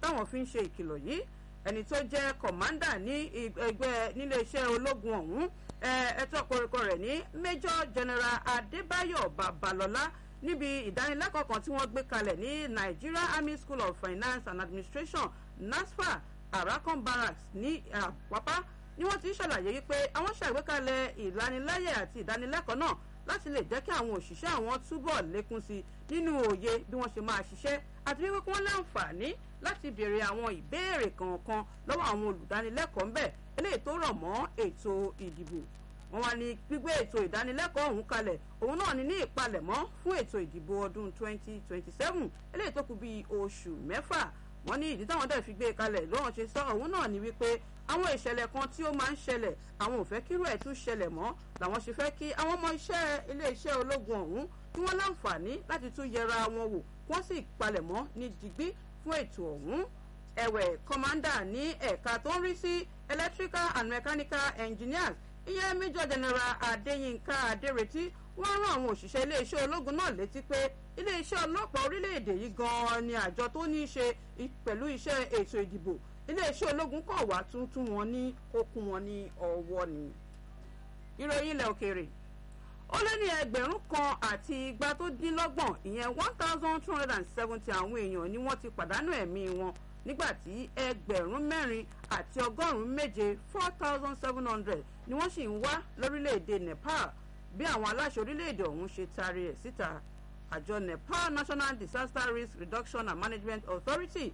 táwọn fi ń ṣe ìkìlọ̀ yìí ẹni tó jẹ́ kọ̀mándà ní ẹgbẹ́ níléeṣẹ́ ológun ọ̀hún ẹ̀ẹ́dẹ́tọ́ koríko rẹ̀ ní major general adébáyọ̀ babalọ́lá níbi ìdánilẹ́kọ̀ọ́ kan tí wọ́n gbé kalẹ̀ ní nigeria army school of finance and administration nasfa arakan barracks ní àpápá ni wọ́n ti ṣàlàyé wípé àwọn ṣàgbékalẹ̀ ìlanilẹ́yẹ àti ìdánilẹ́kọ̀ọ́ náà láti lè jẹ́ kí àwọn òṣìṣẹ́ àwọn túbọ̀ lékún sí nínú òye bí wọ́n ṣe máa ṣiṣẹ́ àti wípé kí wọ́n láǹfààní láti béèrè àwọn ìbéèrè kọ̀ọ̀kan lọ́wọ́ àwọn olùdánilẹ́kọ̀ọ́ ńbẹ̀ eléyìí tó rọ̀ mọ́ ètò ìdìbò wọ́n wá ní gbígbé ètò ìdánilẹ́kọ̀ọ́ ọ̀hún kalẹ̀ òun náà ní ní ìpalẹ̀mọ́ fún ètò ìdìbò ọdún 2027 eléyìí tó kù bíi oṣù mẹ́fà wọ́n ní ìdí táwọn dẹ̀ fi gbé kalẹ̀ lọ́wọ́n ṣe sọ òun náà ní wípé àwọn ìṣẹ̀lẹ̀ kan tí ó máa ń ṣẹlẹ̀ àwọn ò fẹ́ kírú ẹ̀ tún ṣẹlẹ̀ mọ́ làwọn ṣe fẹ́ kí àwọn ọmọ iṣẹ́ iléeṣẹ́ ológun ọ̀hún kí wọ́n láǹfààní láti tún yẹra wọn wò wọ́n sì palẹ̀mọ́ ní digbí fún ètò ọ̀hún ẹ̀wẹ̀ kọ́mándà ní ẹ̀ka tó ń rí sí electrical and mechanical engineers ìyẹn major general adéyínká adérètí wọ́n rán àwọn òṣìṣẹ́ iléeṣẹ́ ológun náà létí pé iléeṣẹ́ ọlọ́pàá orílẹ̀-èdè yìí gan-an ni àjọ tó ní í ṣe pẹ̀lú iṣẹ́ ètò ìdìbò iléeṣẹ́ ológun kọ̀ wá tuntun wọn ní okun wọn ní ọwọ́ ni. ìròyìn ilẹ̀ òkèèrè ó lé ní ẹgbẹ̀rún kan àti igba tó dín lọ́gbọ̀n ìyẹn one thousand two hundred and seventy àwọn èèyàn ni wọ́n ti pàdánù ẹ̀mí wọn nígbà tí ẹgbẹ̀rún mẹ́rin àti ọgọ́rùn-ún méje four thousand seven hundred ni wọ́n sì ń wá lórílẹ̀‐èdè nepal bí àwọn aláṣẹ orílẹ̀‐èdè ọ̀hún ṣe taari ẹ̀ síta àjọ nepal national disaster risk reduction and management authority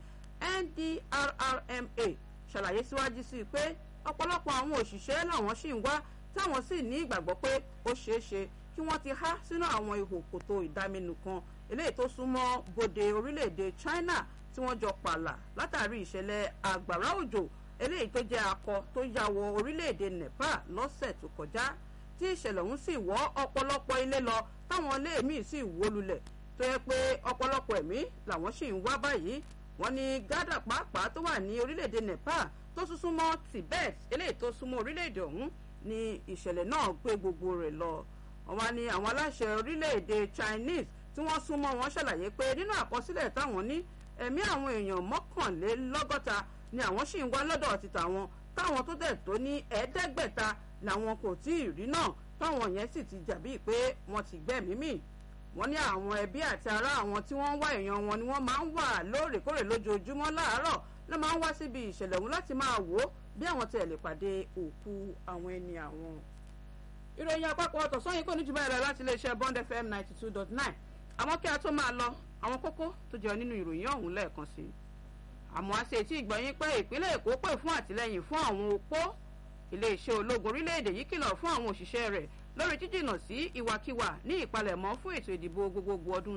ndrrma ṣàlàyé síwájú sí i pé ọ̀pọ̀lọpọ̀ àwọn òṣìṣẹ́ làwọn sì ń wá táwọn sì ní ìgbàgbọ́ pé ó ṣeé ṣe kí wọ́n ti há sínú àwọn ihò kòtò ìdáminù kan eléyìí tó súnmọ́ bòde orílẹ̀‐èdè china tí wọ́n jọ pààlà látàrí ìṣẹ̀lẹ̀ àgbàrá òjò eléyìí tó jẹ́ akọ tó ya wọ orílẹ̀‐èdè nepal lọ́sẹ̀ tó kọjá tí ìṣẹ̀lẹ̀ ọ̀hún sì wọ́ ọ̀pọ̀lọpọ̀ ilé lọ táwọn ilé míì sì wó lulẹ̀ tó yẹ pé ọ̀pọ̀lọpọ̀ ẹ̀mí làwọn sì ń wá báyìí wọ́n ní gádà pàápàá tó wà ní orílẹ̀‐èdè nepal tó tún súnmọ́ tibet eléyìí tó súnmọ́ orílẹ̀‐èdè ọ̀hún ni ìṣẹ̀lẹ̀ náà gbé gbogbo rẹ̀ lọ wọ́n wá ní àwọn aláṣẹ orílẹ̀‐èdè chinese tí wọ́n súnmọ́ wọn ṣàlàyé pé nínú àkọsílẹ̀ táwọn ní ẹ̀mí àwọn èèyàn mọ́kànlélọ́gọ́ta ni àwọn sì ń wá lọ́dọ̀ ti tàwọn táwọn tó dẹ̀ tó ní ẹ̀ẹ́dẹ́gbẹ̀ta làwọn kò tí ì rí náà táwọn yẹn sì ti jàbí pé wọ́n ti gbẹ́mìí mì wọ́n ní àwọn ẹbí àti ará àwọn tí wọ́n ń wá èèyàn wọn ni wọ́n máa ń wà lóòrèkóòrè lójoojúmọ́ láàárọ̀ ló máa ń wá síbi ìṣẹ̀lẹ̀ ọ̀hún láti máa wò ó bí àwọn tẹ̀ lè pàdé òkú àwọn ẹni àwọn. ìròyìn àpapọ̀ ọ̀tọ̀sán yìí kò ní jù báyìí lọ láti iléeṣẹ́ bond fm ninety two dot nine àmọ́ kí a tó máa lọ àwọn kókó tó jẹ́ nínú ìròyìn ọ̀hún lẹ́ẹ̀kan sí i àmọ́ a ṣe tí ìgbọ̀nyín pé ìpínlẹ̀ èkó pè fún àtìlẹ́yìn fún àwọn opó iléeṣẹ́ ológun orílẹ̀-èdè yìí kìlọ̀ fún àwọn òṣìṣẹ́ rẹ̀ lórí jíjìnà sí ìwàkiwà ní ìpalẹ̀mọ́ fún ètò ìdìbò gbogbogbò ọdún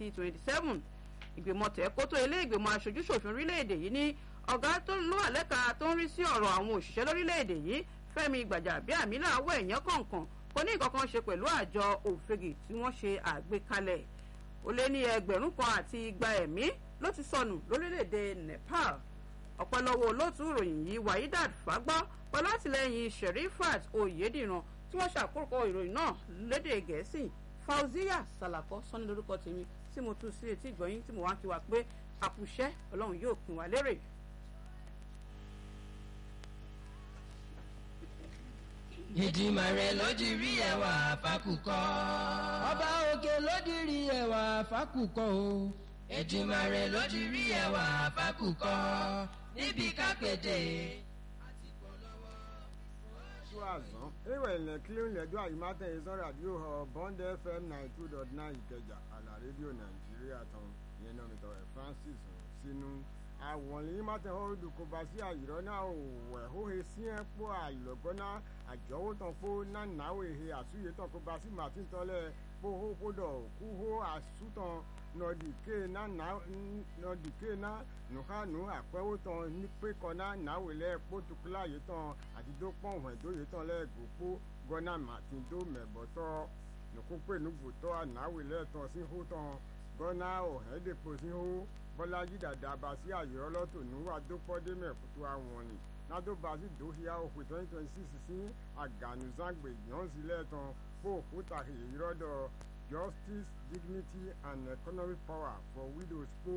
2027 ìgbìmọ̀ tẹ̀kótó ilé ìgbìmọ̀ aṣojúṣòfin orílẹ̀-èdè yìí ní ọ̀gá tó ló wà lẹ́ka tó ń rí sí ọ̀rọ̀ àwọn òṣìṣẹ́ lórílẹ̀-èdè yìí fẹ́mi gbàjàbíàmílà àwọ̀ ẹ̀yán kọ̀ọ̀kan kò ní ìkankan ṣe pẹ̀lú àjọ òfegè tí wọ́n ṣe àgbékalẹ̀ ó lé ní ẹgbẹ̀rún kan àti igba ẹ̀mí ló ti sọnù lórílẹ̀‐èdè nepal ọ̀pọ̀lọpọ̀ olóòtú ìròyìn yìí wahidat fagbọ́ pẹ̀lú àtìlẹ́yìn sherifat oyediran tí wọ́n ṣàkóso ìròyìn náà lédè gẹ̀ẹ́sì fauziya salako sọ́ni lórúkọ tèmi tí mo tún sí etí ìgbọ̀nyín tí mo wá kí wa pé àkùṣẹ́ ọlọ́run yóò pín wa lérè. ìdìmọ̀ rẹ̀ ló di rí ẹwà fákùkọ. ọba òkè ló di rí ẹwà fákùkọ o. ìdìmọ̀ rẹ̀ ló di rí ẹwà fákùkọ. níbi kápẹ́tẹ̀ àti polówó. tó àzán ewé ilẹ̀ kílíọ̀nù lẹ́jọ́ àyímátẹ̀ ìsọ̀rọ̀ àdúgbò họ bond fm ninety two dot nine ìkẹjà àlà rédíò nàìjíríà tán ìyẹn náà mi tọ́ ẹ̀ francis sínú àwọn lèyìn mátẹ̀ họ dùkọ̀bá sí àyìrọ́ náà ò wẹ̀ hóhe sí ẹ̀ pọ̀ àlọ́gọ́ná àjọwò tán kó nánáwó ehe àsúyè tán kó bá sí màtí tọ́lẹ̀ kó hó kó dọ̀ kú hó àsútàn nọdìké náà nọdìké náà nùhánù àpẹ́wò tán nípé kọ́ná náwó lẹ́ pótukúlá yìí tán àdìdó pọ̀nwẹ̀ tó yìí tán lẹ́ gbòpó gọ́nà màtí tó mẹ̀bọ̀tọ́ nùkúpè nùgbòtọ́ ànáwó lẹ́ tán sí hó tán gọ́nà ọ̀hẹ́dẹ̀pọ̀ sí hó bọ́lájí dàda bá sí àyọ̀rọ̀ lọ́tò níwà dópọ́dé mẹ́kútó àwọn ni nado basi dohia òkú twenty twenty six sí àgànùzàgbè yànzílẹ̀ tán fún òkúta ìrọ́dọ̀ justice dignity and economic power for widows po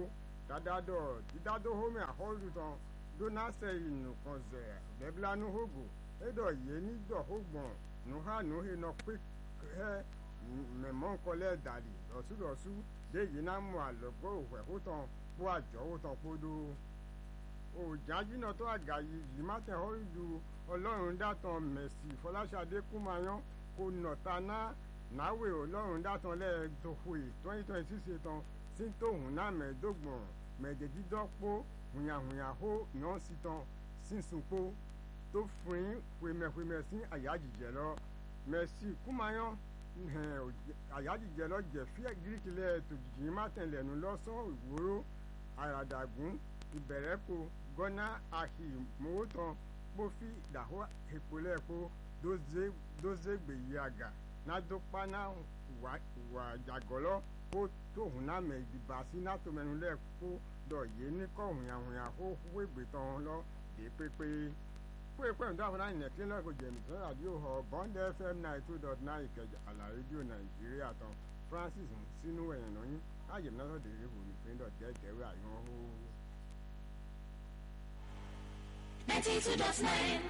dadadɔ didado home ahɔlu tɔn donase inukɔn zɛ bɛbla nuhogo edɔ yeni dɔ hogbɔn nuha nuhe nɔ kpe hɛ mɛmɔnkɔlɛ dali lɔsudɔsu de yina mu alɔgbɔ òhwɛ hotɔn kó àjọ hotɔn kpodo òjàjínàtɔ àgàyí yìí má tẹ̀ họ́ ju ọlọ́run dátàn mẹ̀sì fọláṣadé kúmayán kò nọ̀ta ná náwó ọlọ́run dátàn lẹ́ẹ̀dọ́fọ̀ẹ́ twenty twenty six tán sí tóhùn náà mẹ́ẹ̀ẹ́dọ́gbọ̀n mẹ́ẹ̀ẹ́dẹ́gídọ́pọ̀ hùyàhùyàhó yàn sí tán sísunpó tó fún wèmẹ̀wèmẹ̀ sí àyájìjẹ lọ mẹ̀sì kúmayán àyájìjẹ lọ jẹ fíẹ gíríkì lẹ́ẹ̀tọ́ jìjì má tẹ̀lẹ̀nu lọ́sàn ìwòrò àràdàgún ìbẹ̀rẹ̀kọ gọ́nà àhì mọ́wótán kpofi dàhó ìpolẹ́kọ dózégbèyí àgà nádópaná wà jàgọ́lọ́ kó tóhùn náà mẹ́ ìdìbà sí nátòmẹ́nu lẹ́kọ́ dọ̀yé níkọ̀ hùyàhùyà kó wégbè tán lọ dé pépé fún èpè ń dáhùn náà nìyẹn kí lọ́kọ̀ jẹ̀mí tó rádìó họ bond fm nine two dot nine ìkẹjà àlà rédíò nàìjíríà tán francis sínú ẹ̀yìn náà yín láyé mi náà sọ̀dẹ̀ èrè wò ní píndọ̀ dẹ́ẹ̀dẹ́rẹ́ àyàn ó. ninety two dot nine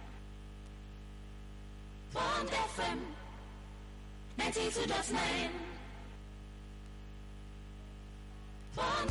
bond fm ninety two dot nine bond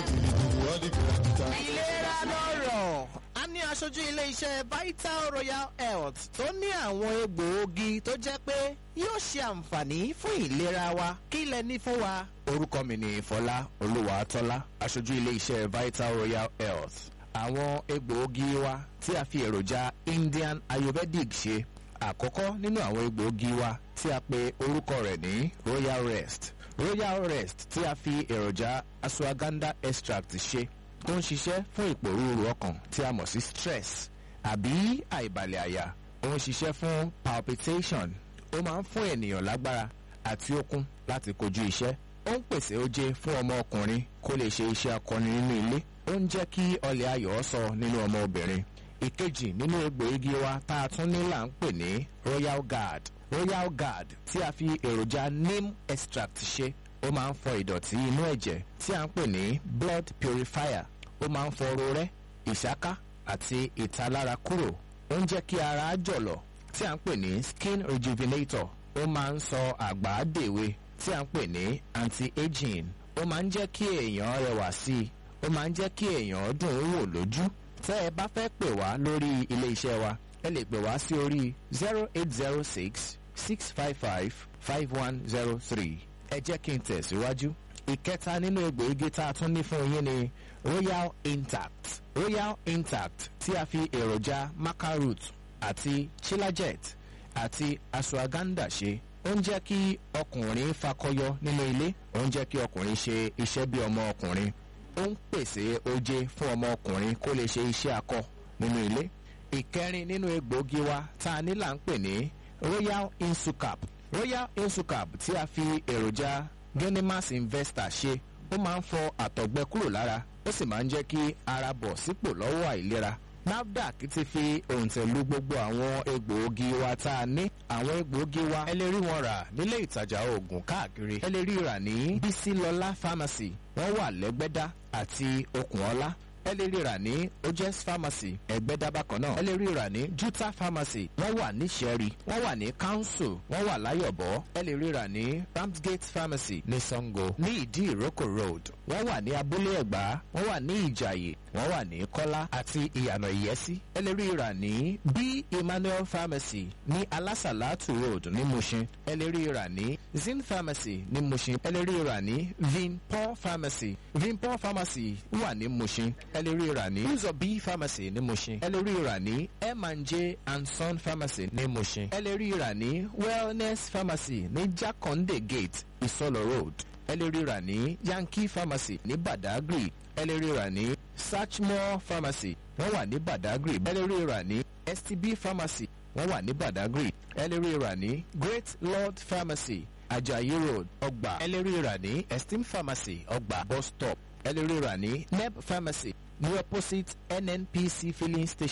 fm. ìlera lọ́rọ̀ a ní aṣojú ilé-iṣẹ́ vital royal health tó ní àwọn egbòogi tó jẹ́ pé yóò ṣe àǹfààní fún ìlera wa kí lẹ ní fún wa. orúkọ mi ni fọlá olúwàtọ́lá aṣojú ilé-iṣẹ́ vital royal health àwọn egbòogi wa tí a fi èròjà indian ayurvedic ṣe àkọ́kọ́ nínú àwọn egbòogi wa tí a pe orúkọ rẹ̀ ní royal rest royal rest tí a fi èròjà ashwagandha extract ṣe tó ń ṣiṣẹ́ fún ìpòrúurú ọkàn tí a mọ̀ sí stress àbí àìbalẹ̀ àyà ó ń ṣiṣẹ́ fún palpitation ó máa ń fún ènìyàn lágbára àti okun láti kojú iṣẹ́ ó ń pèsè oje fún ọmọ ọkùnrin kó lè ṣe iṣẹ́ akọni nínú ilé ó ń jẹ́ kí ọlẹ̀ ayọ̀ sọ nínú ọmọ obìnrin ìkejì nínú egbòogi wa tá a tún ní là ń pè ní royal guard royal guard tí a fi èròjà neem extract ṣe ó máa ń fọ ìdọ̀tí inú ẹ̀jẹ̀ tí a ń pè ní blood purifier ó máa ń fọ rorẹ́ ìṣáká àti ìtalára kúrò ó ń jẹ́ kí ara jọ̀lọ̀ tí a ń pè ní skin rejuvenator ó máa ń sọ àgbà dèwe tí a ń pè ní anti-aging ó máa ń jẹ́ kí èèyàn rẹwà sí i ó máa ń jẹ́ kí èèyàn dùn ún wò lójú tẹ́ ẹ bá fẹ́ pè wá lórí ilé iṣẹ́ wa ẹ lè pè wá sí orí zero eight zero six six five five five one zero three ẹ jẹ́ kí n tẹ̀síwájú. ìkẹta nínú egbòogi tá a tún ní fún yín ni royal intact royal intact tí a fi èròjà macaroot àti chilajet àti ashwagandha ṣe ó ń jẹ́ kí ọkùnrin fakọyọ nínú ilé ó ń jẹ́ kí ọkùnrin ṣe iṣẹ́ bí ọmọ ọkùnrin ó ń pèsè oje fún ọmọ ọkùnrin kó lè ṣe iṣẹ́ akọ nínú ilé ìkẹrin nínú egbòogi wa tá a ní là ń pè ní royal insucap royal insucap tí a fi èròjà genimas investor ṣe ó máa ń fọ àtọ̀gbẹ kúrò lára ó sì máa ń jẹ́ kí ara bọ̀ sípò lọ́wọ́ àìlera nafdac ti fi òǹtẹ̀lú gbogbo àwọn egbòogi wa tá a ní àwọn egbòogi wa ẹ lè rí wọn rà nílé ìtajà oògùn káàkiri ẹ lè rí rà ní bísílọlá pharmacy wọ́n wà lẹ́gbẹ́dá àti okùnọlá ẹ lè rí rà ní ojes pharmacy ẹgbẹ́dá bákan náà ẹ lè rí rà ní juta pharmacy wọ́n wà ní sẹ́rí wọ́n wà ní council wọ́n wà láyọ̀bọ̀ ẹ lè rí rà ní ramsgate pharmacy ní sango ní ìdí ìrókò road wọ́n wà ní abúlé ẹ̀gbá wọ́n wà ní ìjàyè wọ́n wà ní kọ́lá àti ìyànà ìyẹ́sí ẹ lè rí rà ní b emmanuel pharmacy ní alásàlátù road ní mushin ẹ lè rí rà ní zin pharmacy ní mushin ẹ lè rí rà ní vinpol pharmacy vinpol pharmacy wà ní mushin ẹ lè rí rà ní uzob pharmacy ní mushin ẹ lè rí rà ní m&j and son pharmacy ní mushin ẹ lè rí rà ní wellness pharmacy ní jakonde gate isolo road ẹ lè rí rà ní yankee pharmacy ní badagry ẹ lè rí rà ní sachmore pharmacy wọ́n wà ní badagry ẹ lè rí rà ní stb pharmacy wọ́n wà ní badagry ẹ lè rí rà ní great lord pharmacy ajayi road ọgbà ẹ lè rí rà ní esteem pharmacy ọgbà bus stop ẹ lè rí rà ní neb pharmacy ní opposite nnpc filling station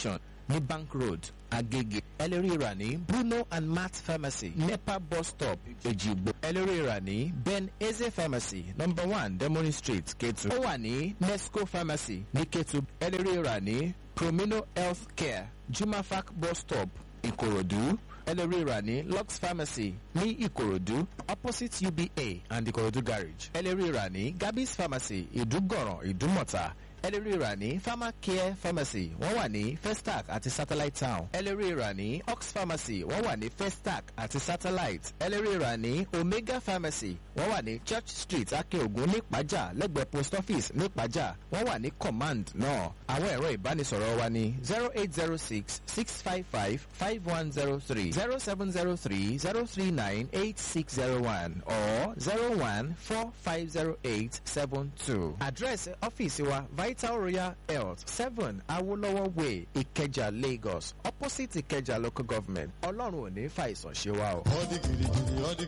ní bank road agege ẹlẹ́rìí rà ní bruno and matt pharmacy nepa bus stop ejigbo ẹlẹ́rìí rà ní ben eze pharmacy number one demoni street ketu ó wà ní nesco pharmacy ní ketu ẹlẹ́rìí rà ní promino health care jumafac bus stop ìkòròdú ẹlẹ́rìí rà ní lux pharmacy ní ìkòròdú opposite uba and ìkòròdú garage ẹlẹ́rìí rà ní gabis pharmacy ìdúgọ̀ràn ìdúmọ̀ta ẹlẹ́rìí rà ní pharmacare pharmacy wọ́n wà ní festac àti satellite town ẹlẹ́rìí rà ní ox pharmacy wọ́n wà ní festac àti satellite ẹlẹ́rìí rà ní omega pharmacy wọ́n wà ní church street akeogun nípàjà lẹ́gbẹ̀ẹ́ post office nípàjà wọ́n wà ní command náà àwọn ẹ̀rọ ìbánisọ̀rọ̀ wa ní zero eight zero six six five five five one zero three zero seven zero three zero three nine eight six zero one or zero one four five zero eight seven two. àdírẹ́sì ọ́fíìsì wa vital royal health seven awolowo way ìkẹjà lagos opposite ìkẹjà local government ọlọ́run ò ní fàìsàn ṣe wa o. all the girigiri all the